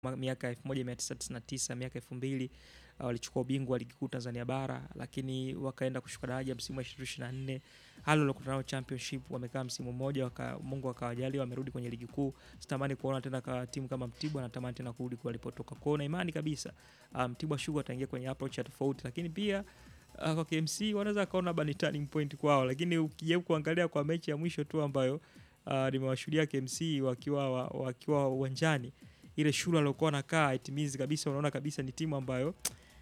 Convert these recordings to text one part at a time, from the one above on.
ma- miaka 1999 miaka 2000 uh, walichukua ubingwa wa ligi kuu Tanzania bara, lakini wakaenda kushuka daraja msimu wa 2024 hali waliokutana nao championship, wamekaa msimu mmoja waka, Mungu akawajalia wamerudi kwenye ligi kuu. Sitamani kuona tena ka timu kama Mtibwa, natamani tena kurudi kwa walipotoka. Kwao na imani kabisa uh, Mtibwa Sugar wataingia kwenye approach ya tofauti, lakini pia uh, kwa KMC wanaweza kaona bani turning point kwao, lakini ukijaribu kuangalia kwa mechi ya mwisho tu ambayo uh, nimewashuhudia KMC wakiwa wa- wakiwa uwanjani, ile shule aliokuwa wanakaa it means kabisa, unaona kabisa ni timu ambayo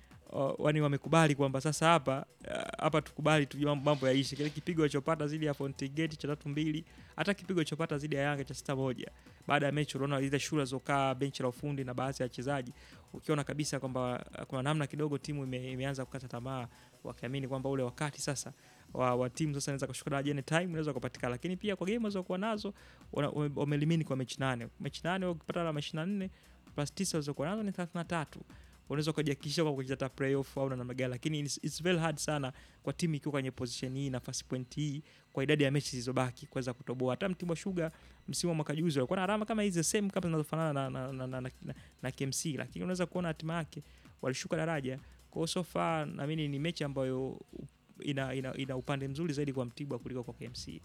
uh, wani wamekubali kwamba sasa hapa uh, hapa tukubali tu mambo- mambo yaishi. Kile kipigo alichopata zidi ya Fountain Gate cha tatu mbili, hata kipigo alichopata zidi ya Yanga cha sita moja, baada ya mechi unaona ile shule alizokaa benchi la ufundi na baadhi ya wachezaji, ukiona kabisa kwamba uh, kuna namna kidogo timu ime, imeanza kukata tamaa, wakiamini kwamba ule wakati sasa wa, wa timu sasa inaweza kushuka daraja anytime inaweza kupatikana, lakini pia kwa game walizokuwa nazo wana- wame- wamelimini kwa mechi nane, mechi nane wakipata alama 24 plus 9 walizokuwa nazo ni 33 unaweza ukajihakikisha kwa kucheza hata playoff au na namna gani, lakini it's, it's very hard sana kwa timu ikiwa kwenye position hii, nafasi point hii, kwa idadi ya mechi zilizobaki kuweza kutoboa. Hata Mtibwa Sugar msimu wa mwaka juzi walikuwa na alama kama hizi same kama zinazofanana na, na, na, na, na, na, na KMC, lakini unaweza kuona hatima yake walishuka daraja. Kwa hiyo so far naamini ni mechi ambayo ina, ina, ina upande mzuri zaidi kwa Mtibwa kuliko kwa KMC.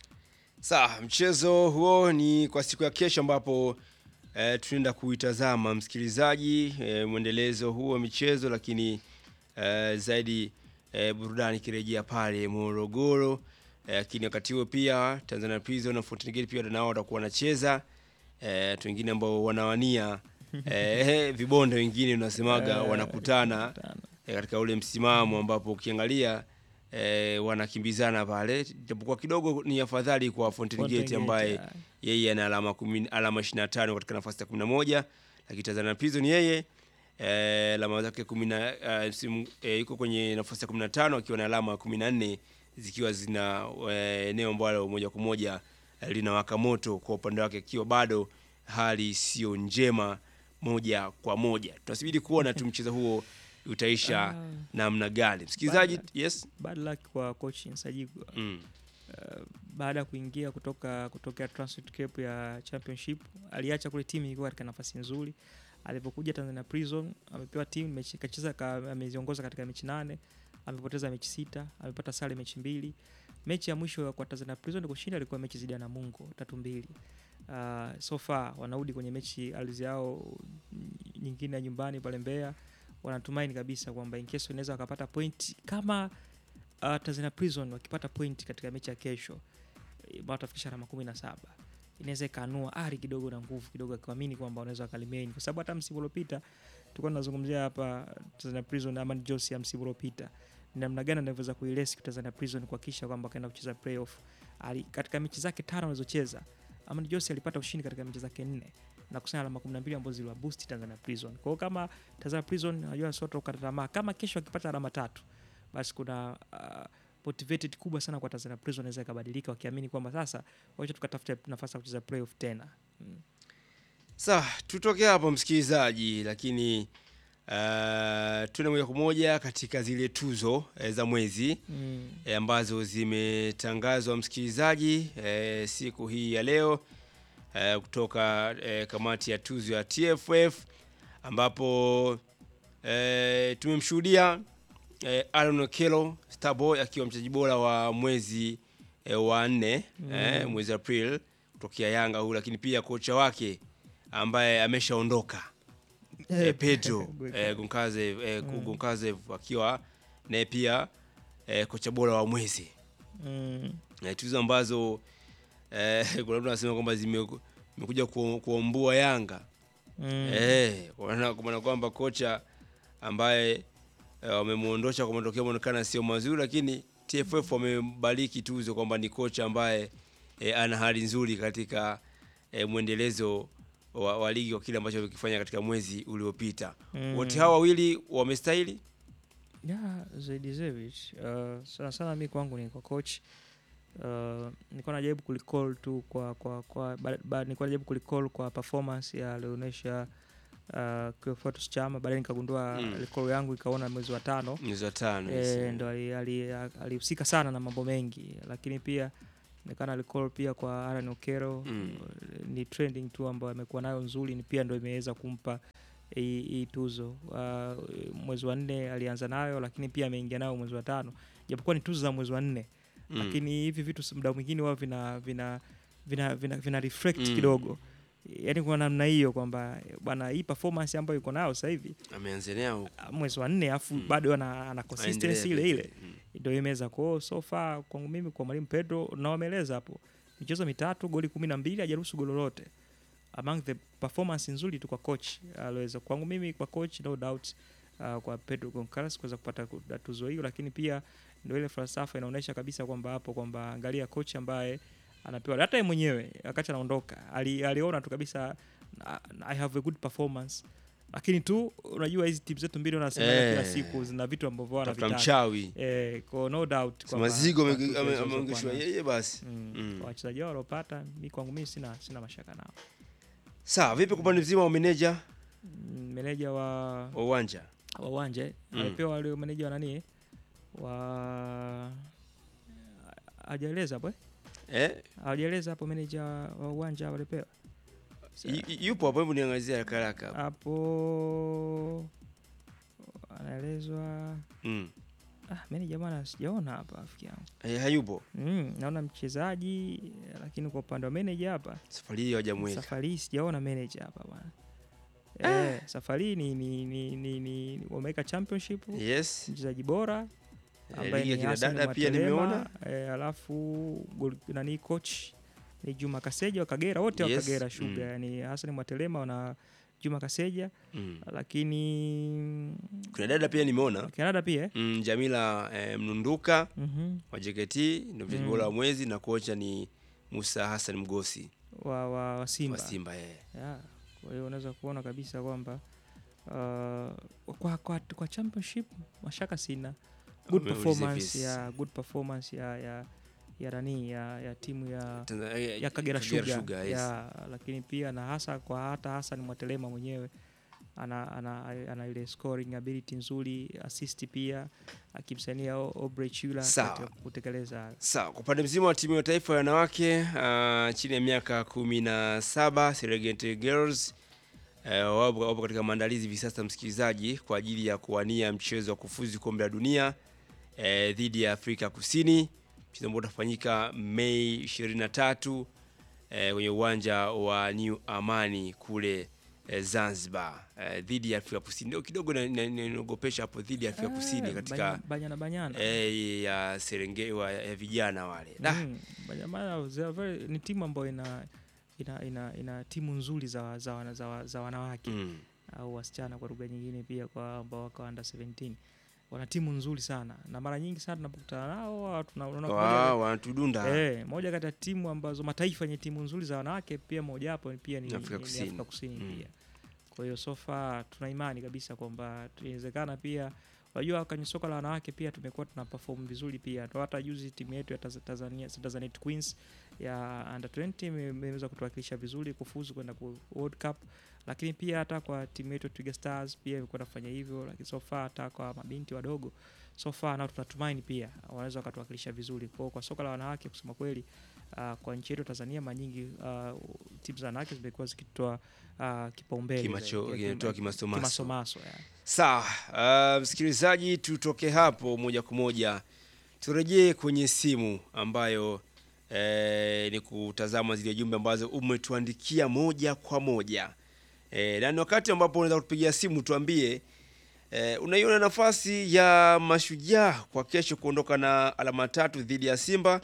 Sawa, mchezo huo ni kwa siku ya kesho ambapo eh, tunaenda kuitazama msikilizaji, eh, mwendelezo huo wa michezo, lakini eh, zaidi eh, burudani ikirejea pale Morogoro. Eh, Lakini wakati huo pia Tanzania Prison na Fountain Gate pia nao watakuwa wanacheza eh, watu wengine ambao wanawania eh, vibonde wengine unasemaga Eh, wanakutana eh, katika ule msimamo ambapo ukiangalia eh, wanakimbizana pale, japokuwa kidogo ni afadhali kwa Fountain Fountain Gate Gate, ambaye yeah. yeye ana alama kumi, alama 25 katika nafasi ya 11, lakini Tanzania Prison yeye eh, alama zake 10 eh, msimu eh, yuko kwenye nafasi ya 15 akiwa na alama 14 zikiwa zina eh, eneo ambalo moja kwa moja eh, linawaka moto kwa upande wake, ikiwa bado hali sio njema moja kwa moja. Tunasubiri kuona tu mchezo huo utaisha Ah. namna gani. Msikilizaji, Bada. yes. Bad luck kwa coach Nsajigwa. Mm. Uh, baada ya kuingia kutoka kutokea Transit Cape ya Championship aliacha kule timu ilikuwa katika nafasi nzuri. Alipokuja Tanzania Prison amepewa timu mechi kacheza ka, ameziongoza katika mechi nane, amepoteza mechi sita, amepata sare mechi mbili. Mechi ya mwisho kwa Tanzania Prison kushinda ilikuwa mechi zidi ya Namungo tatu mbili. Uh, so far wanarudi kwenye mechi ardhi yao nyingine ya nyumbani pale Mbeya. Wanatumaini kabisa kwamba in case wanaweza wakapata point kama uh, Tanzania Prison wakipata point katika mechi ya kesho eh, ambao watafikisha alama kumi na saba inaweza ikaanua ari kidogo na nguvu kidogo, akiamini kwamba wanaweza wakalimeni, kwa sababu hata msimu uliopita tulikuwa tunazungumzia hapa Tanzania Prison ama Josi ya msimu uliopita ni namna gani anavyoweza kuilesi Tanzania Prison kuhakikisha kwamba akaenda kucheza playoff. Ali, katika mechi zake tano alizocheza Amani Josi alipata ushindi katika mechi zake nne na kusanya alama 12 ambazo ziliwa boost Tanzania Prison. Kwa hiyo kama Tanzania Prison najua sio kukata tamaa, kama kesho akipata alama tatu basi kuna uh, motivated kubwa sana kwa Tanzania Prison inaweza ikabadilika wakiamini kwamba sasa wacha tukatafute nafasi ya kucheza playoff tena. Mm. Sawa, tutoke hapo msikilizaji, lakini uh, tuende moja kwa moja katika zile tuzo eh, za mwezi Mm. eh, ambazo zimetangazwa msikilizaji, eh, siku hii ya leo eh, kutoka eh, kamati ya tuzo ya TFF ambapo eh, tumemshuhudia eh, Aaron Okello Starboy akiwa mchezaji bora wa mwezi eh, wa nne eh, mwezi April kutokea Yanga huu, lakini pia kocha wake ambaye ameshaondoka eh, Pedro eh, Gonkazev eh, Gonkazev akiwa naye pia eh, kocha bora wa mwezi Mm. eh, tuzo ambazo eh, kuna mtu anasema kwamba zime- zimekuja ku- kuombua Yanga Mm. eh, kwa maana kwa maana kwamba kocha ambaye eh, wamemuondosha kwa matokeo yanaonekana sio mazuri, lakini TFF wamebariki tuzo kwamba ni kocha ambaye eh, ana hali nzuri katika eh, mwendelezo wa, wa ligi kwa kile ambacho wamekifanya katika mwezi uliopita. Mm. Wote hawa wawili wamestahili. Yeah, Zaidizevic. Uh, sana sana mi kwangu ni kwa coach. Uh, nilikuwa najaribu kulicall tu kwa kwa kwa ba, ba, nilikuwa najaribu kulicall kwa performance ya alionyesha uh, Cleophas Chama, baadaye nikagundua Mm. recall yangu ikaona mwezi wa tano Mwezi wa tano e, ndo alihusika ali, ali, alihusika sana na mambo mengi, lakini pia nekana alicall pia kwa Aaron Okero Mm. ni trending tu ambayo amekuwa nayo nzuri, ni pia ndo imeweza kumpa hii hii tuzo. Uh, mwezi wa nne alianza nayo, lakini pia ameingia nayo mwezi wa tano, japokuwa ni tuzo za mwezi wa nne Mm. lakini hivi vitu s- muda mwingine wao vina vina vina, vina, vina reflect Mm. kidogo, yaani kwa namna hiyo kwamba bwana, hii performance ambayo yuko nayo sasa hivi ameanza nao ah, mwezi wa nne afu Mm. bado ana, ana consistency ile ile Mm. ndio imeweza kwao so far kwangu mimi kwa mwalimu Pedro na wameeleza hapo michezo mitatu goli kumi na mbili hajaruhusu goli lolote among the performance nzuri tu kwa coach aliweza kwangu mimi kwa coach no doubt uh, kwa Pedro Goncalves kuweza kupata ku- tuzo hiyo lakini pia ndio ile falsafa inaonyesha kabisa kwamba hapo kwamba angalia coach ambaye anapewa hata yeye mwenyewe wakati anaondoka ali, aliona tu kabisa "I- I have a good performance lakini tu unajua hizi timu zetu mbili wanasemaga Eh. kila siku zina vitu ambavyo tafuta wanavitaka mchawi Eh, kwa no doubt Si kwamba mazigo kwa ame- tuzo ame- hizo ameongeshwa zilizokuwa yeye basi nazo. Mm. Mm. Kwa wachezaji wao waliopata mi kwangu mimi sina sina mashaka nao. sawa vipi kwa upande mzima wa meneja Mm, Meneja wa wa uwanja wa uwanja eh, Mm. alipewa wale meneja wa nani wa hajaeleza hapo eh? eh? Hajaeleza hapo meneja wa uwanja walipewa y- y- yupo hapo hebu niangazia haraka haraka hapo. hapo anaelezwa mm. ah, meneja bwana sijaona hapa rafiki yangu eh, hayupo mm, naona mchezaji lakini kwa upande wa meneja hapa safari hii hawajamweka safari hii sijaona manager hapa bwana eh, safari hii ni, ni, ni, ni, ni wameweka championship yes mchezaji bora Eh, ambaye ligi ya ni kina Hassan dada pia Mwatelema, nimeona eh, alafu gol- nani coach ni Juma Kaseja wa Kagera wote wa Yes, Kagera Sugar mm. yani Hassan Mwatelema na Juma Kaseja mm. lakini kuna dada pia nimeona Canada pia eh? mm, Jamila eh, Mnunduka mhm wa JKT ndio mchezaji Mm. bora wa mwezi na kocha ni Musa Hassan Mgosi wa, wa, wa Simba, wa Simba eh. Yeah. Kwa hiyo unaweza kuona kabisa kwamba uh, kwa, kwa, kwa championship mashaka sina good Wameuliza performance visi. ya good performance ya ya ya nani ya, ya timu ya Tanzania- eh, ya Kagera Sugar, Sugar, yes. ya, lakini pia na hasa kwa hata Hassan Mwatelema mwenyewe ana, ana, ana ile scoring ability nzuri assist pia akimsaidia O- Aubrey Chula Sawa. katika kutekeleza Sawa, kwa upande mzima wa timu ya taifa ya wanawake uh, chini ya miaka kumi na saba Serengeti Girls uh, wapo, wapo katika maandalizi hivi sasa, msikilizaji, kwa ajili ya kuwania mchezo wa kufuzu kombe la dunia uh, dhidi ya Afrika Kusini, mchezo ambao utafanyika Mei 23 uh, kwenye uwanja wa New Amani kule uh, Zanzibar uh, dhidi ya Afrika Kusini. Ndio kidogo na- na- inaniogopesha hapo dhidi ya Afrika Kusini Eh, katika banya- banyana banyana eh, ya Serengeti wa ya vijana wale da Mm, Banyamara they are very- ni timu ambayo ina ina, ina, ina timu nzuri za, za, wana- za, wa- za wanawake mm. au wasichana kwa lugha nyingine pia kwa ambao wako under 17 wana timu nzuri sana na mara nyingi sana tunapokutana nao wa- tuna- unaona moja Wa- kati- wanatudunda eh, moja kati ya timu ambazo mataifa yenye timu nzuri za wanawake pia mojawapo pia ni, Afrika ni- ni Kusini. Afrika Kusini Mm. pia kwa hiyo so far tuna imani kabisa kwamba inawezekana pia unajua kwenye soka la wanawake pia tumekuwa tuna perform vizuri pia Ndo hata juzi timu yetu ya Taz- Tanzania Tanzania Queens ya under 20 ime- imeweza kutuwakilisha vizuri kufuzu kwenda ku World Cup lakini pia hata kwa timu yetu ya Twiga Stars pia imekuwa nafanya hivyo lakini so far hata kwa mabinti wadogo so far nao tunatumaini pia wanaweza wakatuwakilisha vizuri kwa, kwa soka la wanawake kusema kweli uh, kwa nchi yetu Tanzania mara nyingi uh, timu za wanawake zimekuwa zikitoa uh, kipaumbele Kimacho- zaidi, ya kinatoa kima- kimasomaso. kimasomaso ya. sawa. Uh, msikilizaji, tutoke hapo moja kwa moja turejee kwenye simu ambayo eh, ni kutazama zile jumbe ambazo umetuandikia moja kwa moja eh, na ni wakati ambapo unaweza kutupigia simu tuambie eh, unaiona nafasi ya mashujaa kwa kesho kuondoka na alama tatu dhidi ya Simba.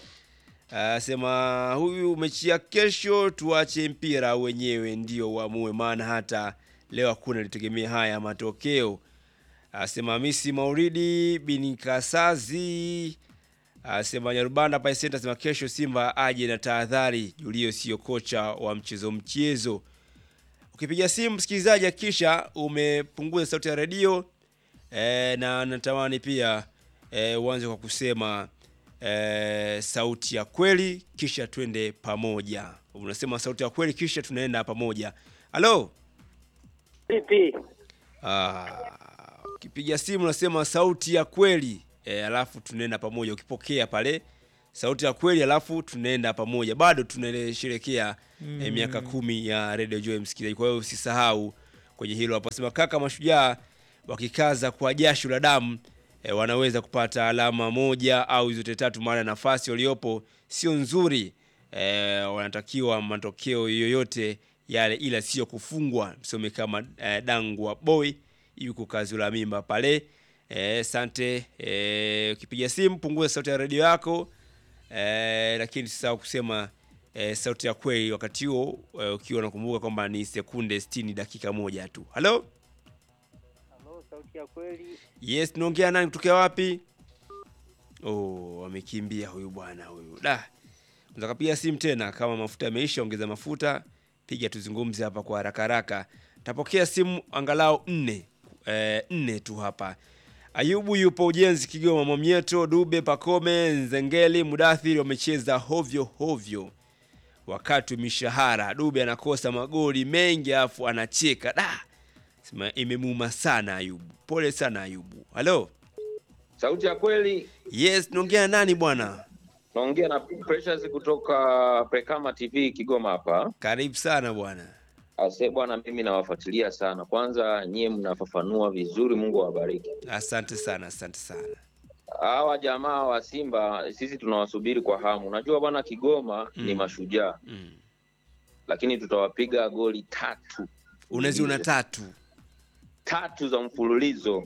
Asema huyu mechi ya kesho tuache mpira wenyewe ndio uamue, maana hata leo hakuna litegemea haya matokeo. Asema Hamisi Mauridi bin Kasazi asema Nyarubanda Pai Center asema kesho Simba aje na tahadhari, Julio sio kocha wa mchezo mchezo. Ukipiga simu msikilizaji, hakikisha umepunguza sauti ya redio e, na natamani pia e, uanze kwa kusema e, sauti ya kweli, kisha twende pamoja. Unasema sauti ya kweli, kisha tunaenda pamoja. Halo, Vipi? Ah, ukipiga simu unasema sauti ya kweli e, alafu tunaenda pamoja. Ukipokea pale sauti ya kweli, alafu tunaenda pamoja, bado tunasherekea eh, miaka kumi ya Radio Joy msikilizaji. Kwa hiyo usisahau kwenye hilo hapo. Sema kaka, mashujaa wakikaza kwa jasho la damu eh, wanaweza kupata alama moja au zote tatu, maana nafasi waliopo sio nzuri. Eh, wanatakiwa matokeo yoyote yale, ila sio kufungwa. Msome kama eh, Dangwa Boy yuko kazi la mimba pale. Eh, sante eh, ukipiga simu punguza sauti ya redio yako eh, lakini sisahau kusema eh, sauti ya kweli wakati huo eh, ukiwa unakumbuka kwamba ni sekunde 60 dakika moja tu. Halo, Halo, sauti ya kweli. yes, tunaongea nani kutokea wapi? Oh, amekimbia huyu bwana huyu. Da. Unaweza kupiga simu tena kama mafuta yameisha, ongeza mafuta, piga tuzungumze hapa kwa haraka haraka. Tapokea simu angalau nne eh, nne tu hapa. Ayubu yupo ujenzi Kigoma, Mwamyeto, Dube, Pakome, Nzengeli, Mudathiri wamecheza hovyo hovyo wakati wa mishahara. Dube anakosa magoli mengi afu anacheka. Da. Sema imemuuma sana Ayubu. Pole sana Ayubu. Halo. Sauti ya kweli, Yes, naongea nani bwana? naongea na Precious kutoka Prekama TV Kigoma hapa. Karibu sana bwana. Ase bwana, mimi nawafuatilia sana. Kwanza nyie mnafafanua vizuri, Mungu awabariki. Asante sana, asante sana. Hawa jamaa wa Simba sisi tunawasubiri kwa hamu. Unajua bwana, Kigoma ni Mm. mashujaa, Mm. lakini tutawapiga goli tatu Unaziona tatu tatu za mfululizo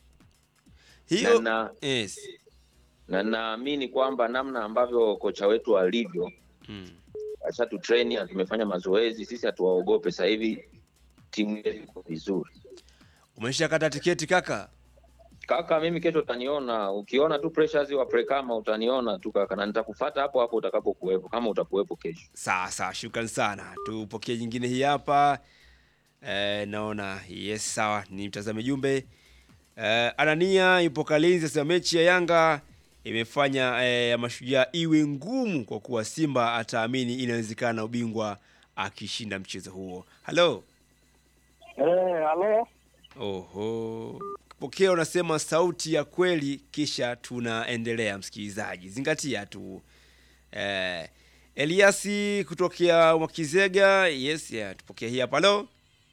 hiyo. na, na, Yes. na naamini kwamba namna ambavyo kocha wetu alivyo Mm. ashatu treni na tumefanya mazoezi, sisi hatuwaogope. Sasa hivi timu yetu iko vizuri. Umeshakata tiketi kaka? Kaka, mimi kesho utaniona, ukiona tu pressures wa Prekama utaniona tu kaka, na nitakufuata hapo hapo utakapokuwepo, kama utakuwepo kesho. Sawa sawa, shukrani sana. Tupokee nyingine hii hapa. Eh, naona yes, sawa, ni mtazame jumbe. Eh, Anania yupo Kalinzi, asema mechi ya Yanga imefanya eh, ya mashujaa iwe ngumu kwa kuwa Simba ataamini inawezekana ubingwa akishinda mchezo huo. Halo. Eh, halo. Oho, pokea unasema sauti ya kweli, kisha tunaendelea. Msikilizaji, zingatia tu. Eh, Eliasi kutokea Mwakizega. Yes, yeah, tupokea hii hapa. Halo.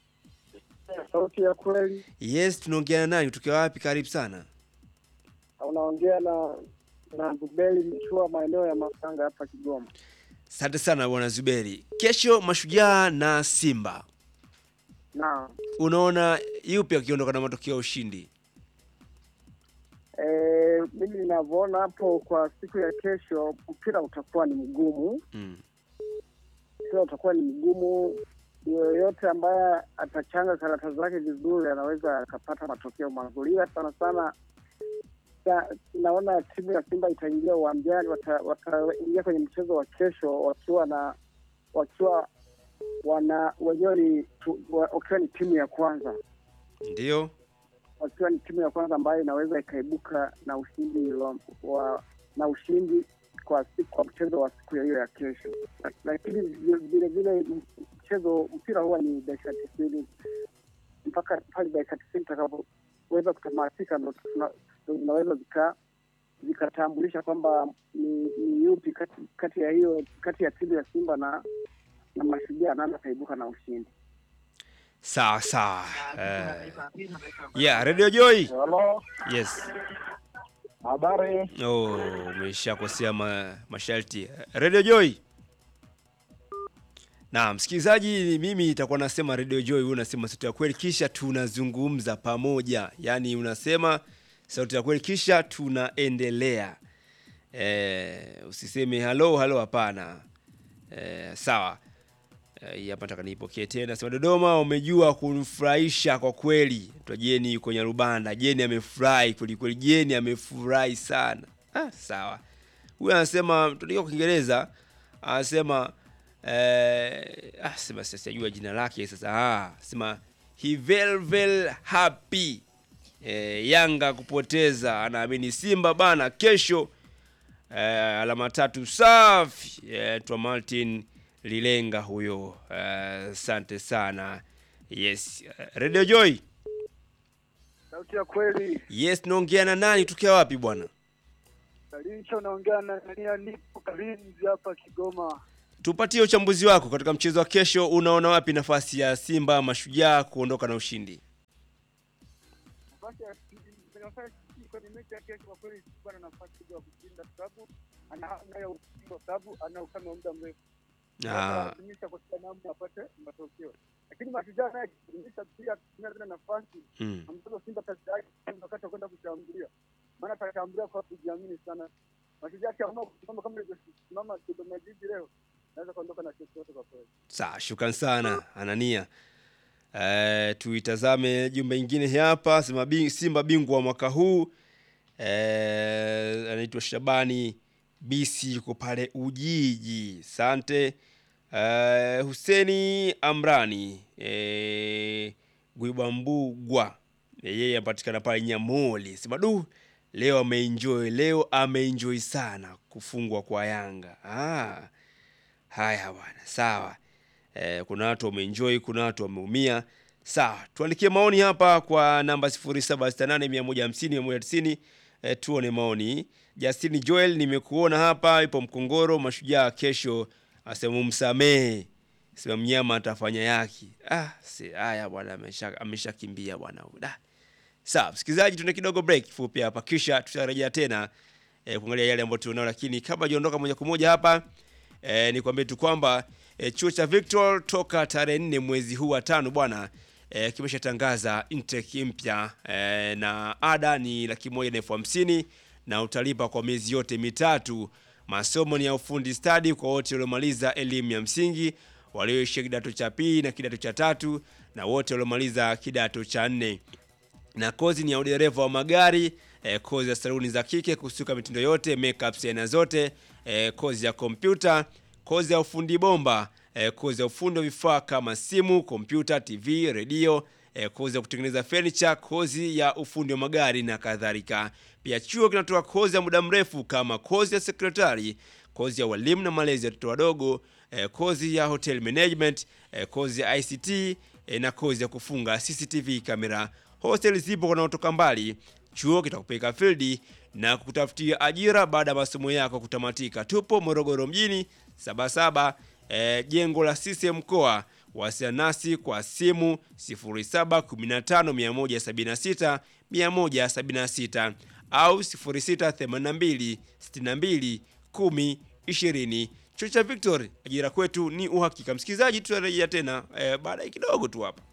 Sauti ya kweli, Yes, tunaongea na nani? Kutokea wapi? Karibu sana. unaongea na na Zubeli Mchua, maeneo ya Makanga hapa Kigoma. Asante sana bwana Zuberi. Kesho Mashujaa na Simba, Na unaona yupi akiondoka na matokeo ya ushindi? e, mimi ninavyoona hapo, kwa siku ya kesho mpira utakuwa ni mgumu, Mm. mpira utakuwa ni mgumu. Yoyote ambaye atachanga karata zake vizuri anaweza akapata matokeo mazuri, ila sana sana sa- naona timu ya Simba itaingia uwanjani, wata- wataingia kwenye mchezo wa kesho wakiwa na wakiwa wana wenyewe ni tu- wa- wakiwa ni timu ya kwanza Ndio. wakiwa ni timu ya kwanza ambayo inaweza ikaibuka na ushindi wa, wa na ushindi kwa siku kwa mchezo wa siku ya hiyo ya kesho. La- Lakini vile- vile vile mchezo mpira huwa ni dakika tisini mpaka pale dakika tisini itakapoweza kutamatika, ndo tuna- ndo zinaweza zika zikatambulisha kwamba ni, ni yupi kati, kati ya hiyo kati ya timu ya Simba na na Mashujaa nani ataibuka na ushindi. Sawa sawa. Eh. Yeah, Radio Joy. Halo, Yes. habari? Oh, umeshakosea ma, masharti. Radio Joy. Na msikilizaji, mimi nitakuwa nasema Radio Joy, wewe unasema sauti ya kweli, kisha tunazungumza pamoja. Yaani unasema sauti ya kweli, kisha tunaendelea. Eh, usiseme halo halo, hapana. Eh, sawa. Eh, hii hapa nataka niipokee tena. Sema Dodoma, umejua kunifurahisha kwa kweli. Twa Jeni yuko Nyarubanda. Jeni amefurahi kweli kweli. Jeni amefurahi sana. Ah, sawa. Huyu anasema tunaika kwa Kiingereza anasema eh, ah, sema sasa sijajua jina lake sasa. Ah, sema he very very happy. Eh, Yanga kupoteza, anaamini Simba bana kesho eh, alama tatu safi. Eh, twa Martin Lilenga huyo. Eh, Asante sana. Yes. Eh, Radio Joy. Sauti ya kweli Yes, naongea na nani? Tukia wapi bwana? Kalisha unaongea na Nania, nipo Kalinzi hapa Kigoma. Tupatie uchambuzi wako katika mchezo wa kesho. Unaona wapi nafasi ya Simba Mashujaa kuondoka na ushindi? nafasi ya nafasi kwenye mechi ya kesho kwa kweli sikuwa na nafasi kubwa ya kushinda kwa sababu ana hamu ya ushindi kwa sababu ana ukame wa muda mrefu. Ah, Analazimisha kwa kila namna apate matokeo. Lakini mashujaa naye akilazimisha pia kutumia zile nafasi mm. ambazo Simba kazi yake ni wakati wa kwenda kushambulia. Maana atashambulia kwa kujiamini sana. Mashujaa akiamua kusimama kama ilivyosimama Dodoma Jiji leo, naweza kuondoka na chochote kwa kweli. Sawa, shukran sana Anania. Eh, tuitazame jumbe ingine hapa, sema bing, Simba bingwa wa mwaka huu eh, anaitwa Shabani Bisi yuko pale Ujiji. Asante. Eh, Huseni Amrani eh, Gwibambugwa eh, yeye anapatikana pale Nyamoli. Sema du, leo ameenjoy, leo ameenjoy sana kufungwa kwa Yanga. Ah. Haya bwana, sawa. Eh, kuna watu wameenjoy, kuna watu wameumia. Sawa, tuandikie maoni hapa kwa namba 0768150190 eh, tuone maoni. Justin Joel, nimekuona hapa, ipo Mkongoro. Mashujaa kesho asema msamehe, sema mnyama atafanya yake. Ah, si haya bwana, amesha ameshakimbia bwana huyu. Da. Sawa, msikilizaji, tuna kidogo break fupi hapa, kisha tutarejea tena eh, kuangalia yale ambayo tunao, lakini kabla hajaondoka moja kwa moja hapa eh, nikwambie tu kwamba eh, chuo cha Victor toka tarehe nne mwezi huu wa tano bwana eh, kimeshatangaza intake mpya eh, na ada ni laki moja na elfu hamsini na utalipa kwa miezi yote mitatu. Masomo ni ya ufundi stadi kwa wote waliomaliza elimu ya msingi, walioishia kidato cha pili na kidato cha tatu na wote waliomaliza kidato cha nne na kozi ni ya udereva wa magari eh, kozi ya saluni za kike kusuka mitindo yote makeup aina zote eh, kozi ya kompyuta kozi ya ufundi bomba eh, kozi ya ufundi wa vifaa kama simu kompyuta tv redio eh, kozi ya kutengeneza furniture kozi ya ufundi wa magari na kadhalika pia chuo kinatoa kozi ya muda mrefu kama kozi ya sekretari kozi ya walimu na malezi ya watoto wadogo eh, kozi ya hotel management eh, kozi ya ict eh, na kozi ya kufunga cctv kamera hostel zipo wanaotoka mbali chuo kitakupeleka fildi na kukutafutia ajira baada ya masomo yako kutamatika tupo morogoro mjini sabasaba e, jengo la CCM mkoa wasiliana nasi kwa simu 0715 176 au 0682 62 10 20 chuo cha victory ajira kwetu ni uhakika msikilizaji tutarejea tena e, baada ya kidogo tu hapa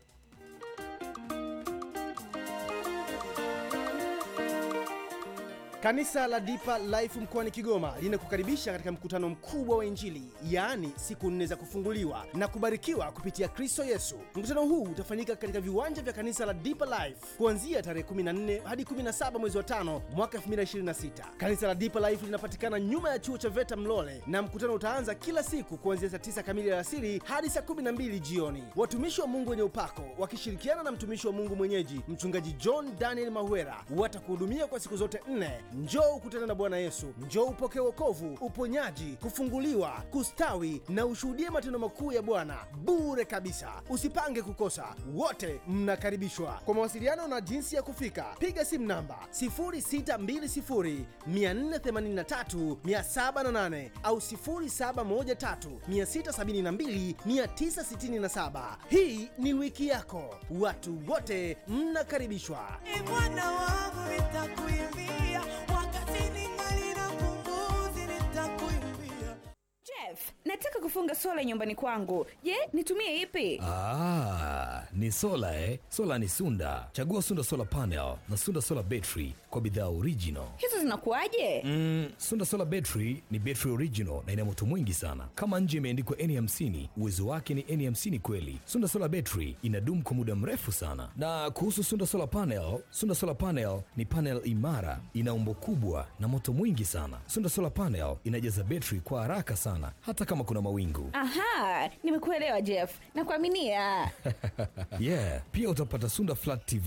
Kanisa la Deeper Life mkoani Kigoma linakukaribisha katika mkutano mkubwa wa Injili, yaani siku nne za kufunguliwa na kubarikiwa kupitia Kristo Yesu. Mkutano huu utafanyika katika viwanja vya kanisa la Deeper Life kuanzia tarehe 14 hadi 17 mwezi wa 5 mwaka 2026. Kanisa la Deeper Life linapatikana nyuma ya chuo cha VETA Mlole, na mkutano utaanza kila siku kuanzia saa 9 kamili alasiri hadi saa 12 jioni. Watumishi wa Mungu wenye upako wakishirikiana na mtumishi wa Mungu mwenyeji mchungaji John Daniel Mahwera watakuhudumia kwa siku zote nne. Njoo ukutane na Bwana Yesu, njoo upokee wokovu, uponyaji, kufunguliwa, kustawi na ushuhudie matendo makuu ya Bwana bure kabisa. Usipange kukosa, wote mnakaribishwa. Kwa mawasiliano na jinsi ya kufika, piga simu namba 0620 483 708 au 0713 672 967. Hii ni wiki yako, watu wote mnakaribishwa. Ee Bwana wangu nitakuimbia, wakati ningali na pumzi nitakuimbia. Jeff, nataka kufunga sola nyumbani kwangu. Je, nitumie ipi? Ah, ni sola eh? Sola ni Sunda. Chagua Sunda Solar Panel na Sunda Solar Battery kwa bidhaa original. Hizo zinakuwaje? Mm, Sunda Solar Battery ni battery original na ina moto mwingi sana. Kama nje imeandikwa N50, uwezo wake ni N50 kweli. Sunda Solar Battery inadumu kwa muda mrefu sana. Na kuhusu Sunda Solar Panel, Sunda Solar Panel ni panel imara, ina umbo kubwa na moto mwingi sana. Sunda Solar Panel inajaza battery kwa haraka sana hata kama kuna mawingu. Aha, nimekuelewa Jeff. Nakuaminia. yeah, pia utapata Sunda Flat TV.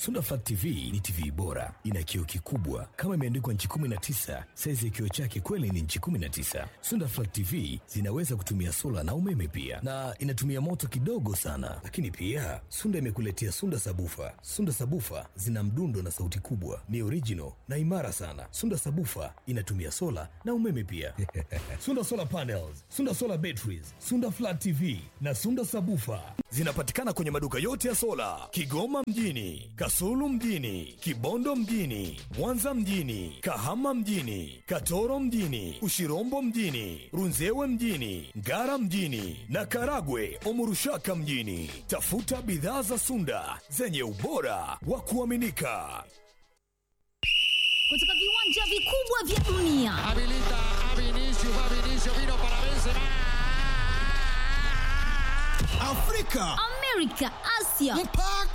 Sunda Flat TV ni TV bora, ina kioo kikubwa kama imeandikwa nchi 19. Saizi ya kioo chake kweli ni nchi 19. Sunda Flat TV zinaweza kutumia sola na umeme pia, na inatumia moto kidogo sana. Lakini pia Sunda imekuletea Sunda Sabufa. Sunda Sabufa zina mdundo na sauti kubwa, ni original na imara sana. Sunda Sabufa inatumia sola na umeme pia. Sunda Solar Panels, Sunda Solar Batteries, Sunda Flat TV na Sunda Sabufa zinapatikana kwenye maduka yote ya sola Kigoma mjini, Kasulu mjini, Kibondo mjini, Mwanza mjini, Kahama mjini, Katoro mjini, Ushirombo mjini, Runzewe mjini, Ngara mjini na Karagwe Omurushaka mjini. Tafuta bidhaa za Sunda zenye ubora wa kuaminika. kutoka viwanja vikubwa vya dunia Habilita a Vinicius, va Vinicius, vino para Benzema. Afrika, Amerika, Asia mpaka